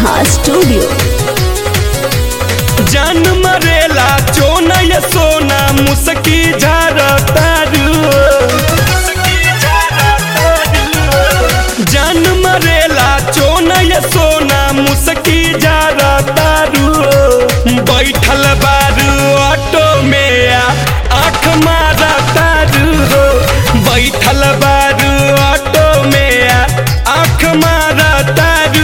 Neha studio जान मरेला चोन ये सोना मुसकी झारतारू जान मरेला चोन ये सोना मुसकी झारतारू बैठल बारू ऑटो में आ आँख मारा तारू बैठल बारू ऑटो में आ आँख मारा तारू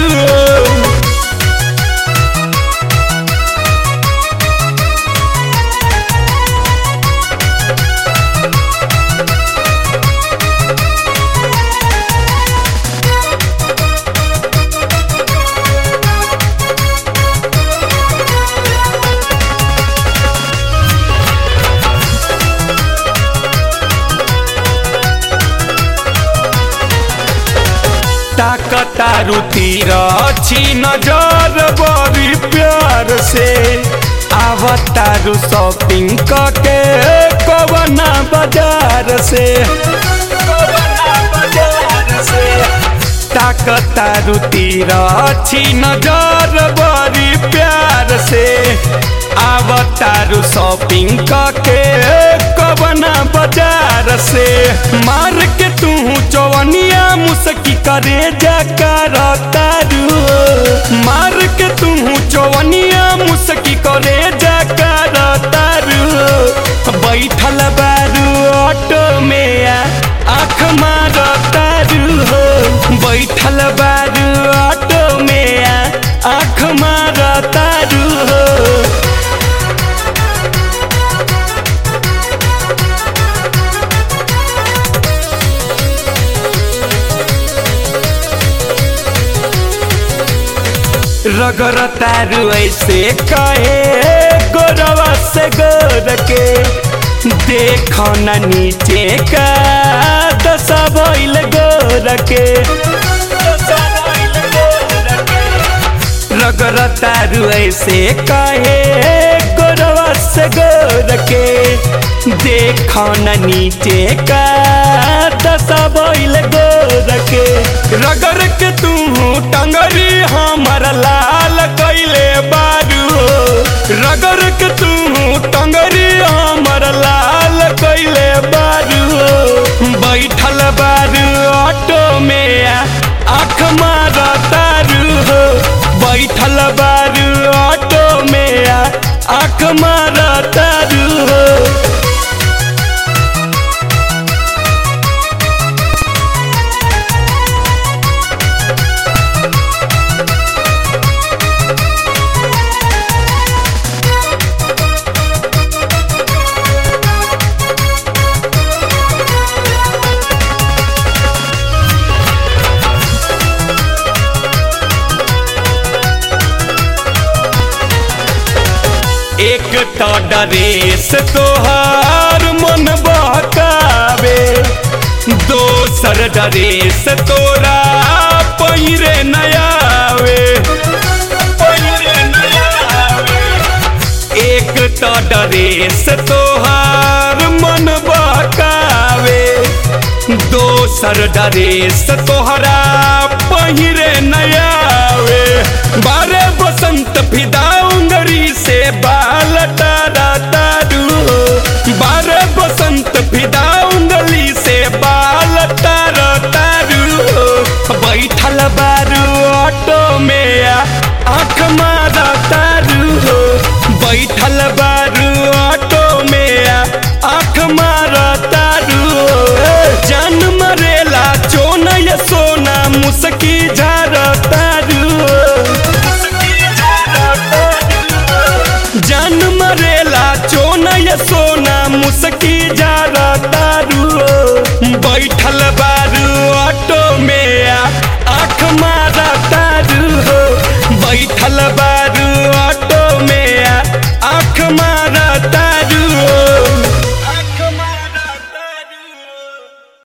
ताकतारू तीर छी नजर बड़ी प्यार से आवतारू शॉपिंग करके कवना बाजार से ताकतारू तीर छी नजर बड़ी प्यार से आवतारू शॉपिंग करके कवना बाजार से मार के तू चौवनिया मुसकी करे जकर तारू मार के तू चौवनिया मुसकी करे जकर तारू बैठल बारू ऑटो में आ आँख मार तारू हो बैठल बारू ऑटो में आ आँख मार तारू हो रगर तारू ऐसे कहे गोरवा से गोर के देखो न नीचे का दशा भइल गोर के रगर तारू ऐसे कहे गोरवा से गोर के देखो न नीचे का दशा भइल गोर के रगर के तू टंगरी हमर लाल कैले बारू रगर के तू टंगरी हमर लाल कैले बारू बैठल बारू ऑटो में आ, आँख मार तारू हो बैठल बारू ऑटो में आ, आँख मार तारू हो एक तो डरेस तोहार मन बहकावे दोसर डरेस तोरा पहिरे नयावे एक तो डरेस तोहार मन बहकावे दोसर डरेस तोहरा पहिरे नयावे बारे बसंत फिदा उंगरी से बाल तारा तारू बारे बसंत फिदा उंगली से बाल तारा तारू बैठल बारू ऑटो में आ, आँख मारा तारू बैठल बारू ऑटो